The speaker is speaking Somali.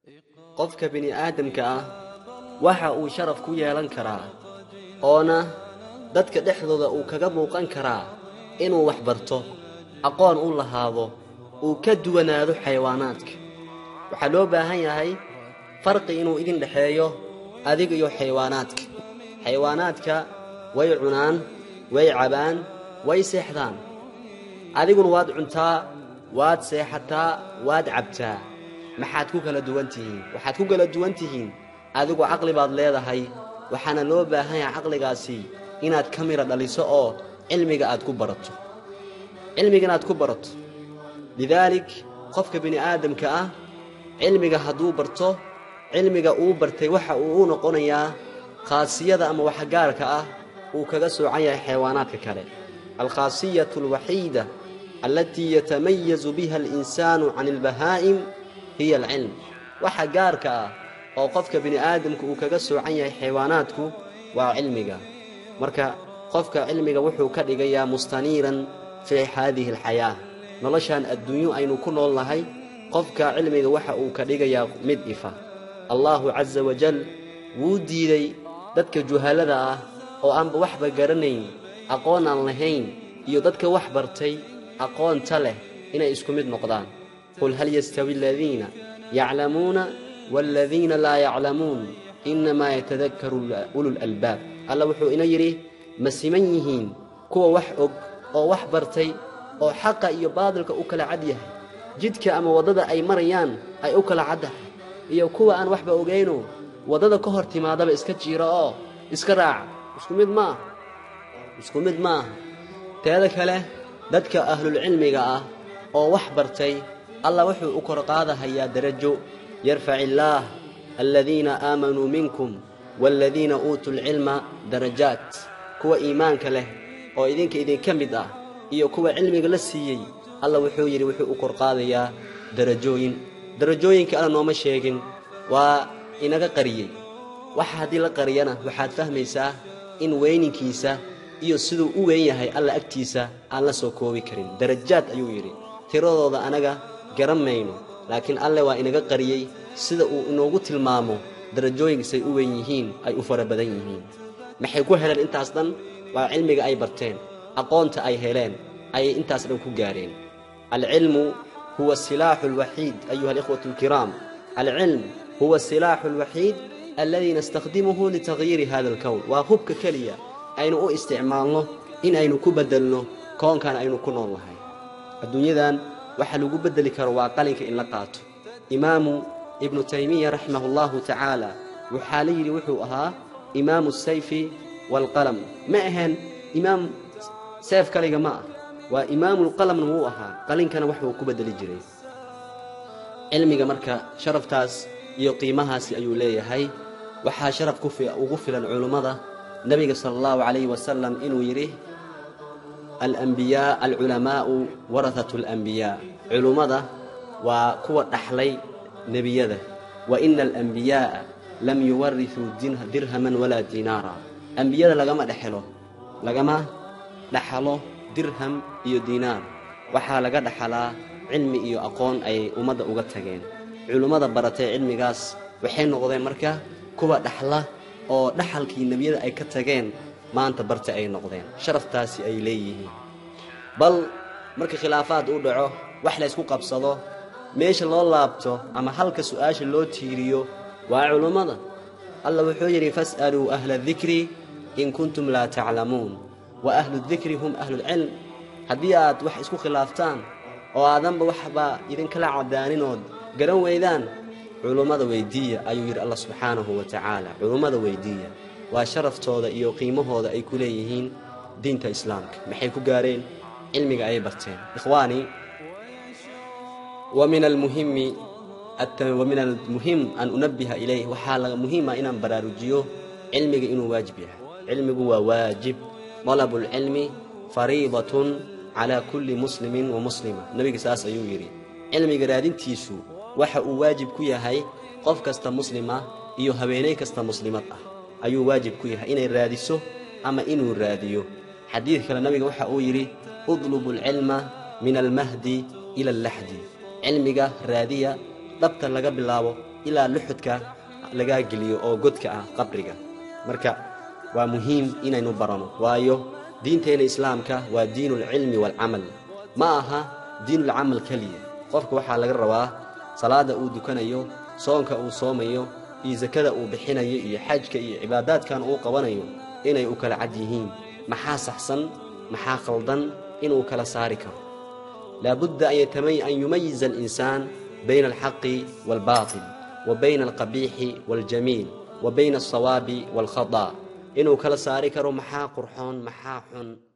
qofka bini'aadamka ah waxa uu sharaf ku yeelan karaa oona dadka dhexdooda uu kaga muuqan karaa inuu wax barto aqoon u lahaado uu ka duwanaado xayawaanaadka waxaa loo baahan yahay farqi inuu idin dhexeeyo adiga iyo xayawaanaadka xayawaanaadka way cunaan way cabaan way seexdaan adiguna waad cuntaa waad seexataa waad cabtaa maxaad ku kala duwan tihiin waxaad ku kala duwan tihiin adigu caqli baad leedahay waxaana loo baahan yahay caqligaasi inaad ka midha dhaliso oo cilmiga aad ku barato cilmiga inaad ku barato lidaalik qofka bini'aadamka ah cilmiga hadduu barto cilmiga uu bartay waxa uu u noqonayaa khaasiyada ama waxgaarka ah uu kaga soocan yahay xayawaanaadka kale alkhaasiyatu alwaxiida allatii yatamayazu biha alinsaanu can albahaa'im hiya alcilm waxa gaarka ah oo qofka bini'aadamku uu kaga soocan yahay xayawaanaadku waa cilmiga marka qofka cilmiga wuxuu ka dhigayaa mustaniiran fii haadihi alxayaa noloshaan adduunyo aynu ku nool nahay qofka cilmiga waxa uu ka dhigayaa mid ifa allaahu casa wajal wuu diiday dadka juhallada ah oo aanba waxba garanayn aqoon aan lahayn iyo dadka wax bartay aqoonta leh inay isku mid noqdaan qul hal yastawi aladiina yaclamuuna waaladiina laa yaclamuun innamaa yatadakkaru ululalbaab alla wuxuu ina yidhi ma siman yihiin kuwa wax og oo wax bartay oo xaqa iyo baadilka u kala cad yahay jidka ama waddada ay marayaan ay u kala caddahay iyo kuwa aan waxba ogayno waddada ka hor timaadaba iska jiiro oo iska raaca isku mid ma aha isku mid ma aha teeda kale dadka ahlulcilmiga ah oo wax bartay allah wuxuu u kor qaadahayaa derajo yarfac illaah aladiina aamanuu minkum waaladiina uutuu lcilma darajaat kuwa iimaanka leh oo idinka idinka mid ah iyo kuwa cilmiga la siiyey alla wuxuu yidhi wuxuu u kor qaadayaa darajooyin darajooyinka alla nooma sheegin waa inaga qariyey waxa haddii la qariyana waxaad fahmaysaa in weyninkiisa iyo siduu u weyn yahay alla agtiisa aan la soo koobi karin darajaad ayuu yidhi tiradooda anaga garan mayno laakiin alle waa inaga qariyey sida uu inoogu tilmaamo darajooyinkaisay u weyn yihiin ay u fara badan yihiin maxay ku heleen intaas dhan waa cilmiga ay barteen aqoonta ay heleen ayay intaas dhan ku gaareen alcilmu huwa asilaaxu alwaxiid ayuha alikhwatu alkiraam alcilm huwa asilaaxu alwaxiid alladii nastakhdimuhu litagyiiri hada alkown waa hubka keliya aynu u isticmaalno in aynu ku beddelno koonkan aynu ku nool nahay adduunyadan waxa lagu beddeli karo waa qalinka in la qaato imaamu ibnu taymiya raximahu allahu tacaala waxaa la yidhi wuxuu ahaa imaamu sayfi waalqalam ma ahaen imaam seef kaliga ma ah waa imaamulqalamna wuu ahaa qalinkana waxuu ku beddeli jiray cilmiga marka sharaftaas iyo qiimahaasi ayuu leeyahay waxaa sharaf ugu filan culummada nebiga sala allahu calayhi wasalam inuu yidhi alambiyaa alculamaa'u warahatu alambiyaa culummada waa kuwa dhaxlay nebiyada wa ina alambiyaa'a lam yuwarisuu dirhaman walaa diinaara ambiyada lagama dhexelo lagama dhaxalo dirham iyo diinaar waxaa laga dhaxalaa cilmi iyo aqoon ayay ummadda uga tageen culummada baratay cilmigaas waxay noqdeen marka kuwa dhaxla oo dhaxalkii nebiyada ay ka tageen maanta barta ay noqdeen sharaftaasi ay leeyihiin bal marka khilaafaad u dhaco wax laysku qabsado meesha loo laabto ama halka su'aasha loo tiiriyo waa culummada alla wuxuu yidhi fas'aluu ahla dikri in kuntum laa taclamuun wa ahludikri hum ahlulcilm haddii aad wax isku khilaaftaan oo aadanba waxba idinkala caddaaninood garan weydaan culummada weyddiiya ayuu yidhi allah subxaanahu wa tacaala culummada weyddiiya waa sharaftooda iyo qiimahooda ay ku leeyihiin diinta islaamka maxay ku gaareen cilmiga ayay barteen ikhwaanii wa min almuhimi wa min almuhim an unabbiha ilayh waxaa laga muhiima inaan baraarujiyo cilmiga inuu waajib yahay cilmigu waa waajib dalabulcilmi fariidatun calaa kulli muslimin wa muslima nebiga saas ayuu yidhi cilmiga raadintiisu waxa uu waajib ku yahay qof kasta muslima iyo haweenay kasta muslimad ah ayuu waajib ku yahay inay raadiso ama inuu raadiyo xadiid kale nabiga waxa uu yidhi udlubu alcilma min almahdi ila allaxdi cilmiga raadiya dhabta laga bilaabo ilaa luxudka lagaa geliyo oo godka ah qabriga marka waa muhiim inaynu barano waayo diinteenna islaamka waa diinulcilmi waalcamal ma aha diinulcamal keliya qofka waxaa laga rabaa salaadda uu dukanayo soonka uu soomayo iyo sakada uu bixinayo iyo xajka iyo cibaadaadkan uu qabanayo inay u kala cad yihiin maxaa saxsan maxaa khaldan inuu kala saari karo laabudda an yumayiza alinsaan bayna alxaqi waalbaatil wa bayna alqabiixi waaljamiil wa bayna alsawaabi waalkhada inuu kala saari karo maxaa qurxoon maxaa xun